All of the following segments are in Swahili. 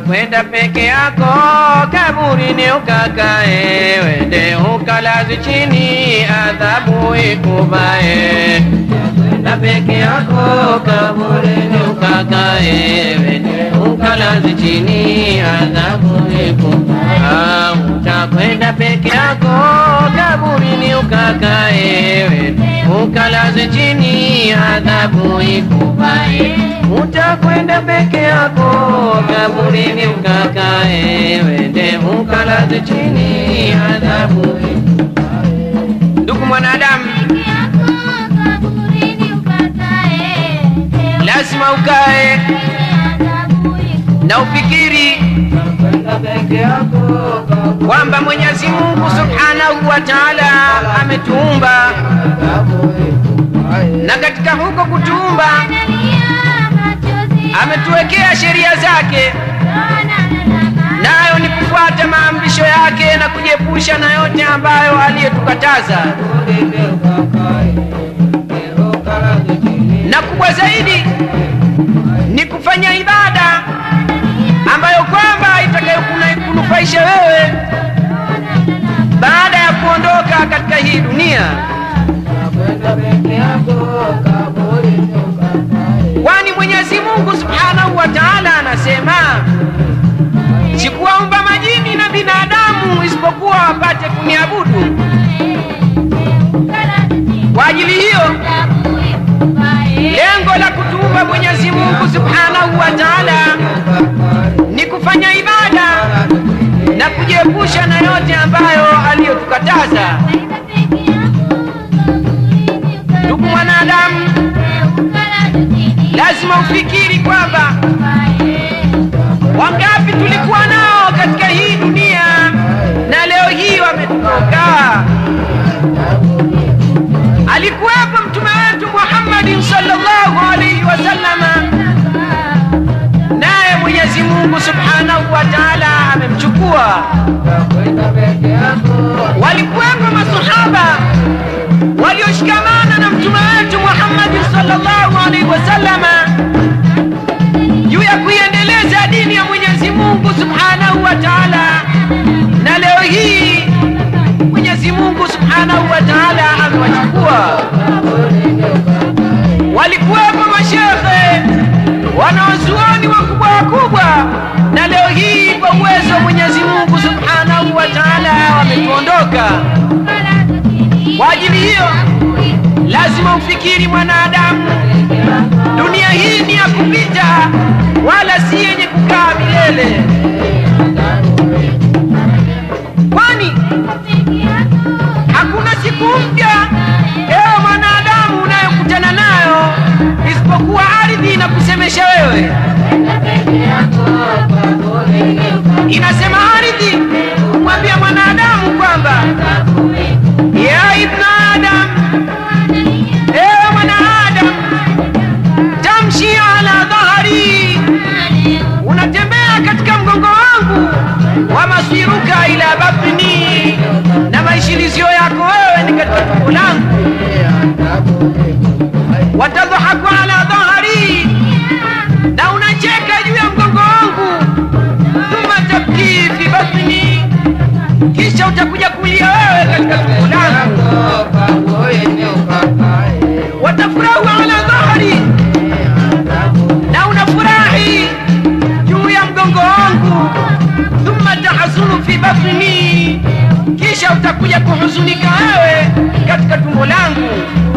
utakwenda peke yako kaburini ukakae, wende ukalazi chini, adhabu ikubae. Utakwenda peke yako kaburini ukakae, wende ukalazi chini, adhabu ikubae. Utakwenda peke yako kaburini ukakae, wende ukalazi chini, adhabu ikubae. Utakwenda peke yako kaburini ukakae, wende ukalaze chini, adhabu. Ndugu mwanadamu, lazima ukae na ufikiri kwamba Mwenyezi Mungu Subhanahu wa Ta'ala ametuumba, na katika huko kutuumba ametuwekea sheria zake, nayo ni kufuata maamrisho yake na kujiepusha na yote ambayo aliyetukataza, na kubwa zaidi ni kufanya ibada ambayo kwamba itakayokunufaisha wewe baada ya kuondoka katika hii dunia. Kwani Mwenyezi Mungu Subhanahu wa Ta'ala anasema, sikuwaumba majini na binadamu isipokuwa wapate kuniabudu. Kwa ajili hiyo, lengo la kutuumba Mwenyezi Mungu Subhanahu wa Ta'ala ni kufanya ibada na kujiepusha na yote ambayo aliyotukataza. Ndugu mwanadamu, lazima ufikiri kwamba wangapi tulikuwa nao katika hii dunia na leo hii wametutoka. Alikuwepo mtume wetu Muhammadin sallallahu alaihi wasallama, naye Mwenyezi Mungu subhanahu wa taala amemchukua. Walikuwepo masahaba walioshikamana na mtume wetu Muhammadin sallallahu alaihi wasallama juu ya kuiendeleza dini ya Mwenyezi Mungu subhanahu wa taala, na leo hii Mwenyezi Mungu subhanahu wa taala amewachukua. Walikuwepo mashekhe wanaozuoni wakubwa wakubwa, na leo hii kwa uwezo wa Mwenyezi Mungu subhanahu wa taala wametuondoka. Kwa ajili hiyo lazima ufikiri mwanadamu, dunia hii ni ya kupita, wala si yenye kukaa milele. Kwani hakuna siku mpya ewe mwanadamu unayokutana nayo isipokuwa ardhi inakusemesha wewe. Inasema ardhi kumwambia mwanadamu kwamba ya ibn adam, ewe mwanaadam, tamshi ala dhahari, unatembea katika mgongo wangu, wa masiruka ila batni, na maishilizio yako wewe ni katika tumbo langu, watadhahaku ala dhahari, na unacheka juu ya mgongo wangu, thumma tabki fi batni, kisha utakuja kulia wewe katika tumbo langu, watafurahu ala dhahari, na unafurahi juu ya mgongo wangu, thumma tahzunu fi batni, kisha utakuja kuhuzunika wewe katika tumbo langu,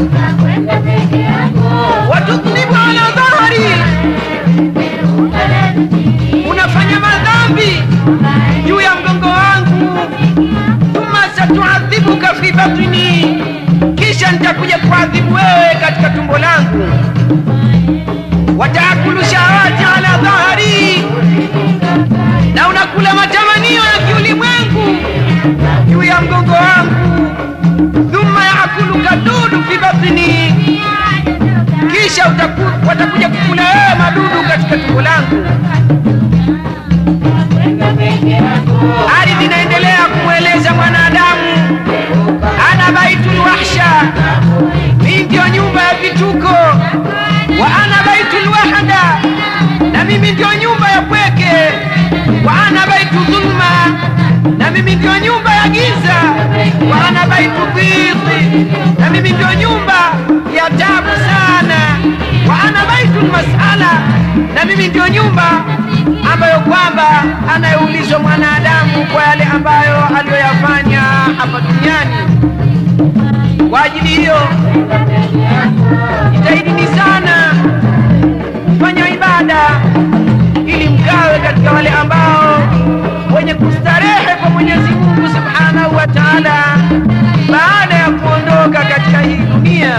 watudhnibu ala dhahari, unafanya madhambi juu ya mgongo wangu, thumma satuadhibuka fi batni, kisha nitakuja kuadhibu wewe katika tumbo langu, wataakulu shahawati ala dhahari, na unakula matamanio ya kiulimwengu juu ya mgongo wangu, thumma yaakuluka dudu fi batni, kisha utaku, watakuja kukula wewe madudu katika tumbo langu. Ardhi inaendelea kumweleza mwanadamu, ana baitul wahsha, mimi ndio nyumba ya vituko, wa ana baitul wahda, na mimi ndio nyumba ya pweke. mimi ndio nyumba ya giza, wa ana baitu dhidhi, na mimi ndio nyumba ya tabu sana, wa ana baitul masala, na mimi ndio nyumba ambayo kwamba anayeulizwa mwanadamu kwa yale ambayo aliyoyafanya hapa duniani. Kwa ajili hiyo, jitahidini sana kufanya ibada ili mkawe katika wale ambao wenye kustarehe kwa Mwenyezi Mungu Subhanahu wa Ta'ala baada ya kuondoka katika hii dunia.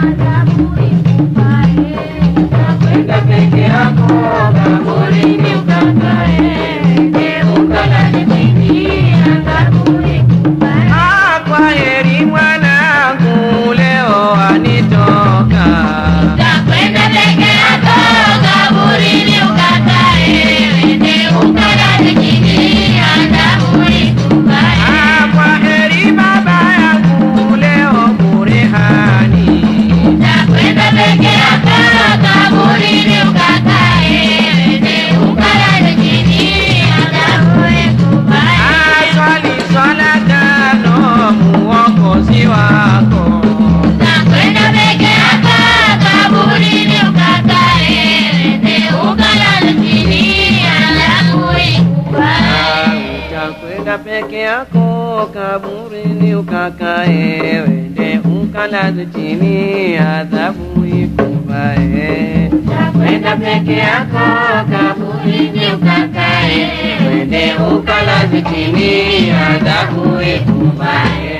Kwenda peke yako kaburini ukakae, ukalale chini ya kaburi kubaya. Ah, kwa heri mwanangu, leo anitoka. Utakwenda peke yako kaburini ukakae, uende ukalale chini ya kaburi kubaya. Ah, kwa heri baba yangu, leo burehani. Utakwenda peke yako kaburini ukakae, uende ukalale chini ya kaburi kubaya. Ah, swali swala tano, muokozi wako. Utakwenda peke yako kaburini ukakae, uende ukalale chini ya kaburi kubaya. utakwenda peke yako kaburini ukakae, wende ukalaze chini, adhabu ikubae. Utakwenda peke yako kaburini ukakae, Wende ukalaze chini, adhabu ikubae.